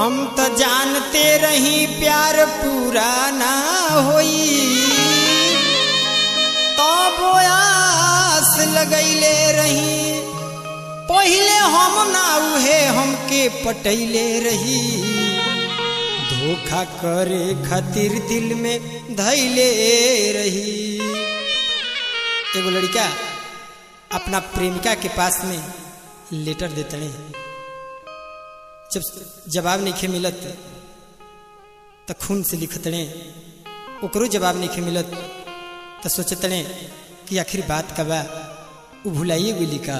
हम तो जानते रही प्यार पूरा ना होई तब आस लगैले रही पहिले हम ना उहे हमके पटैले रही धोखा करे खातिर दिल में धैले रही एगो लड़का अपना प्रेमिका के पास में लेटर देतने जब जवाब नहीं मिलत तो खून से लिखतने ओकरो जवाब नहीं मिलत तो सोचतने कि आखिर बात का बा उ भुलाइए गेली का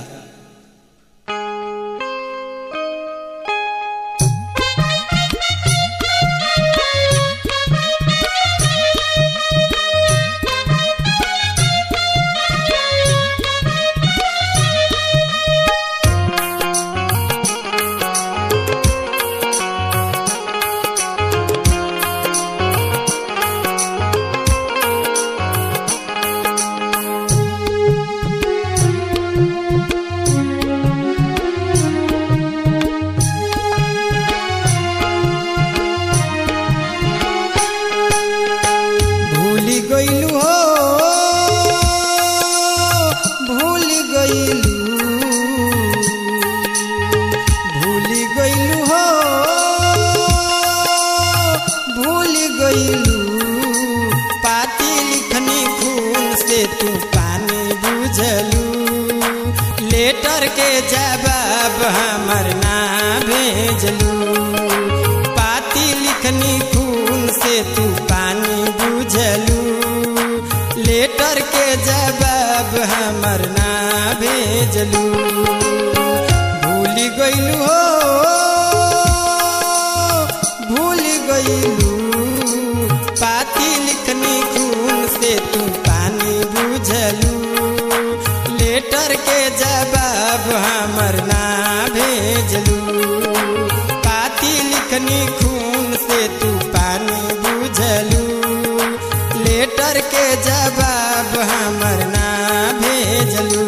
भूल गईलू हो भूल गईलू भूल गईलू हो भूल गईलू पाती लिखनी खून से तू पानी बुझलू लेटर के जवाब हमर ना भेजलू पाती लिखनी खून से तू पानी बुझलू लेटर के जवाब हमर ना भेजलू भूल गईलू हो भूल गईलू पाती लिखनी खून से तू पानी बुझलू लेटर के जवाब हमर ना भेजलू पाती लिखनी खून से तू पानी बुझलू लेटर के जवाब हमर ना भेजलू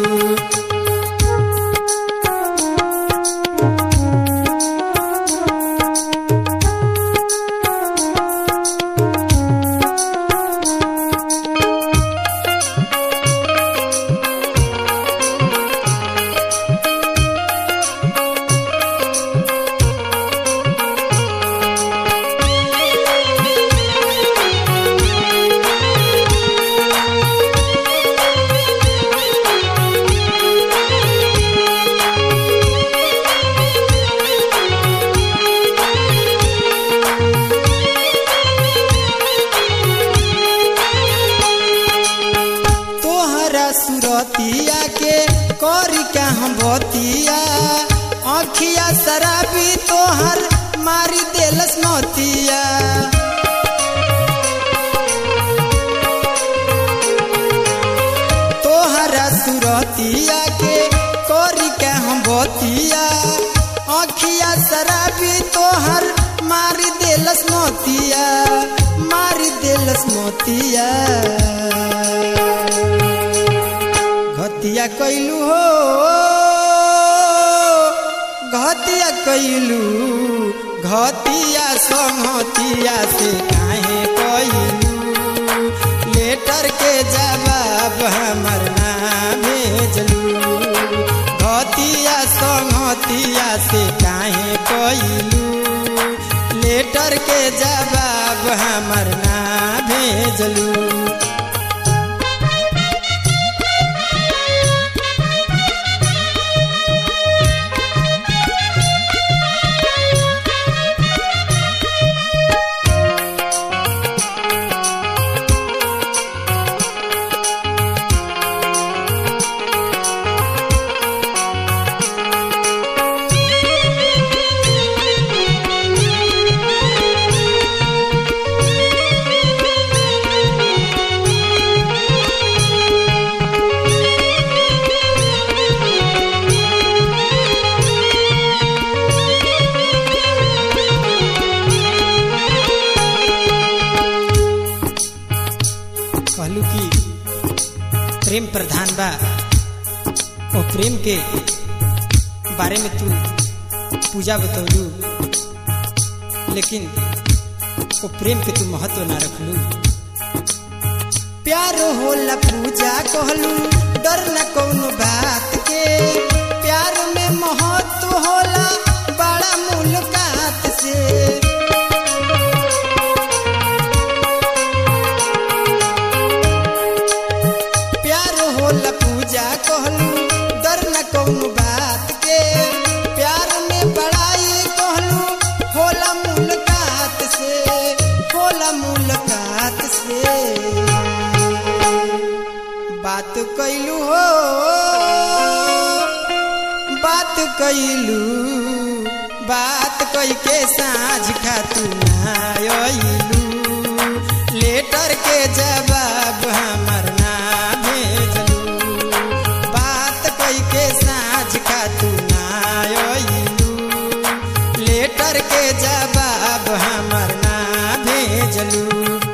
तोहरा सुरतिया के करी का हम बतिया अखिया शराबी तोहर मारी देलस मोतिया तोहरा सुरतिया के करी का हम बतिया अखिया शराबी तोहर मारी देलस मोतिया मारी देलस मोतिया घतिया कैलू हो घतिया कैलू घतिया संहतिया से काहे कैलू लेटर के जवाब हमर ना भेजलू घतिया संहतिया से काहे कैलू लेटर के जवाब हमर ना भेजलू कहलू कि प्रेम प्रधान बा और प्रेम के बारे में तू पूजा बतौलू लेकिन वो प्रेम के तू महत्व ना रखलू प्यार होला पूजा कहलू डर न कौनो बात के प्यार में महत्व होला बड़ा मुलाकात से प्यार होला पूजा कहलू डर न कौनो बात के प्यार में बड़ाई कहलू होला मुलाकात से होला मुलाकात से बात कैलू हो बात कैलू बात कई के साँझ खातू नायलू लेटर के जवाब हमर ना भेजलू बात कई के साँझ खातू नायलू लेटर के जवाब हमर ना भेजलू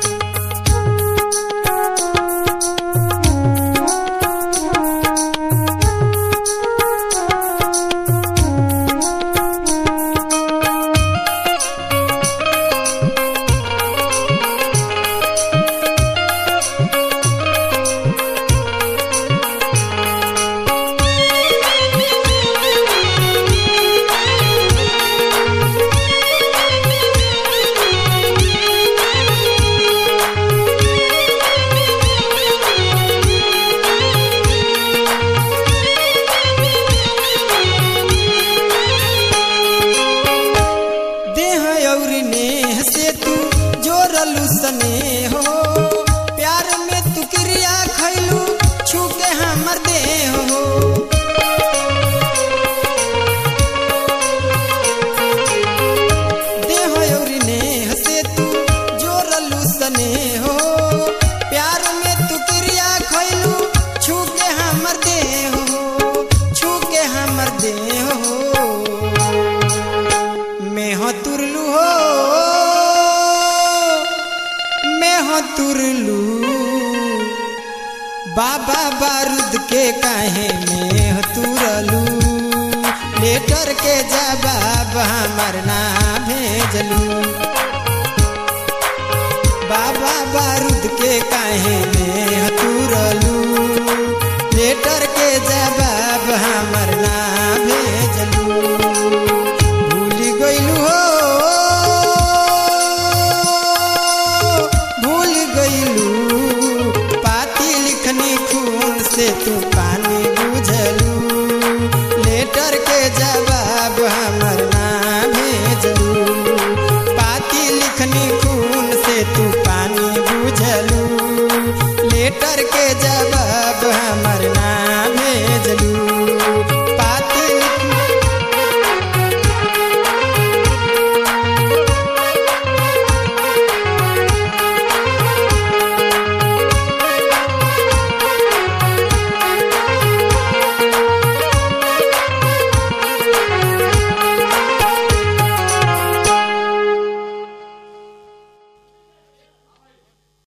देह और नेह से तू जोरलू सने हो प्यार में तू क्रिया खैलू छू के हमर देह हो देह और नेह से तू जोरलू सने हो प्यार में तू क्रिया खैलू छू के हमर देह हो छू के हमर देह हो मैं हो तुरलू हो मैं हो तुरलू बाबा बारूद के काहे में हो तुरलू लेटर के जवाब हमर ना भेजलू बाबा बारूद के काहे में हो तुरलू लेटर के जवाब हमर ना भेजलू भूल गइलू हो भूल गइलू पाती लिखनी खून से तू पा